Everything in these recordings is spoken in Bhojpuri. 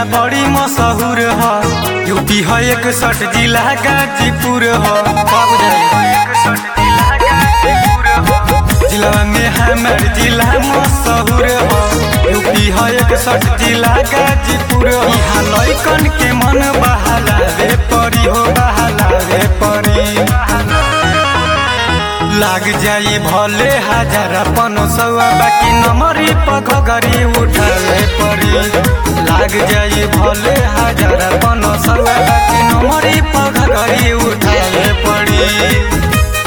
बड़ी मशहूर ह यूपी है एक सठ जिला गाजीपुर ह का बुझाई जिला में हमार जिला मशहूर ह यूपी है एक सठ जिला गाजीपुर ह यहाँ लइकन के मन बहाला रे परी हो बहाला रे परी लाग जाई भले हजार अपन सौआ बाकी नमरी पग गरी उठावे पड़ी लाग जाई भले हजार अपन सौआ बाकी नमरी पग गरी उठावे पड़ी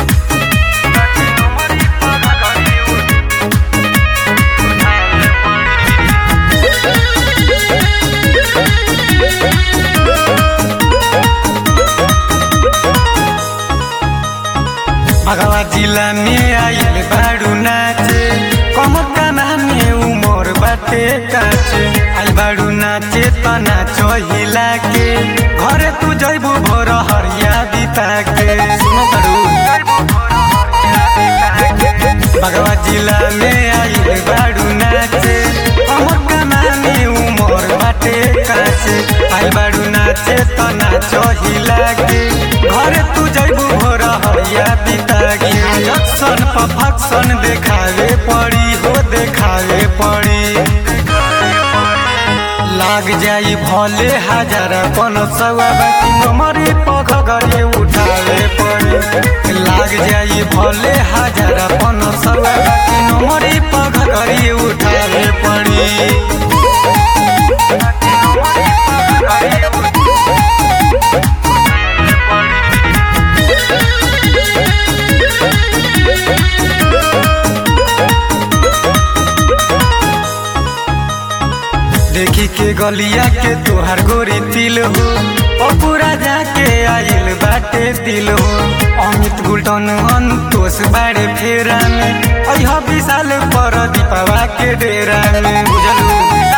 भगवा जिला में आइल बाड़ू नाचे कमर काना में उमर बाटे काचे आइल बाड़ू नाचे त नाच हिला के घरे तू जैबू भोर हरिया बिता के सुनो बाड़ू भगवा जिला में आइल बाड़ू नाचे कमर काना में उमर बाटे काचे आइल बाड़ू नाचे त नाच हिला के घरे तू जैबू भोर हरिया बिता के जक्सन पर फक्सन देखावे पड़ी हो देखावे पड़ी लाग जाई भले हजार पन सवा बाकी नमरी पग गरी उठावे पड़ी लाग जाई भले हजार पन सवा बाकी नमरी पग गरी उठावे पड़ी देखी के गलिया के तोहार गोरी तिल हो पपूरा जाके आइल बाटे दिल हो अमित गुल्टन अंतोष बाड़े फेरा में अह विशाल पर दीपावा के डेरा में बुझलू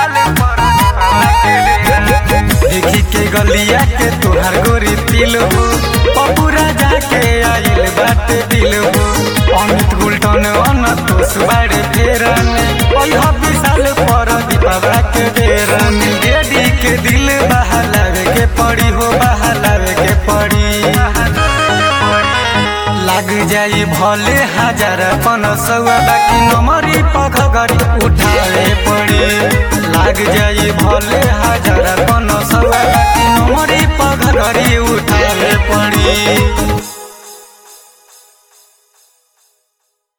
देखी के गलिया के तोहार गोरी तिल हो पपूरा जाके आइल बाटे दिल हो अमित गुल्टन अंतोष बाड़े फेरा में अह विशाल पर दीपावा के डेरा में गेडी के दिल बहलावे के पड़ी हो बहलावे के पड़ी लाग जाई भले हजार पन सौआ बाकी नमरी पग गरी उठावे पड़ी लाग जाई भले हजार पन सौआ बाकी नमरी पग गरी उठावे पड़ी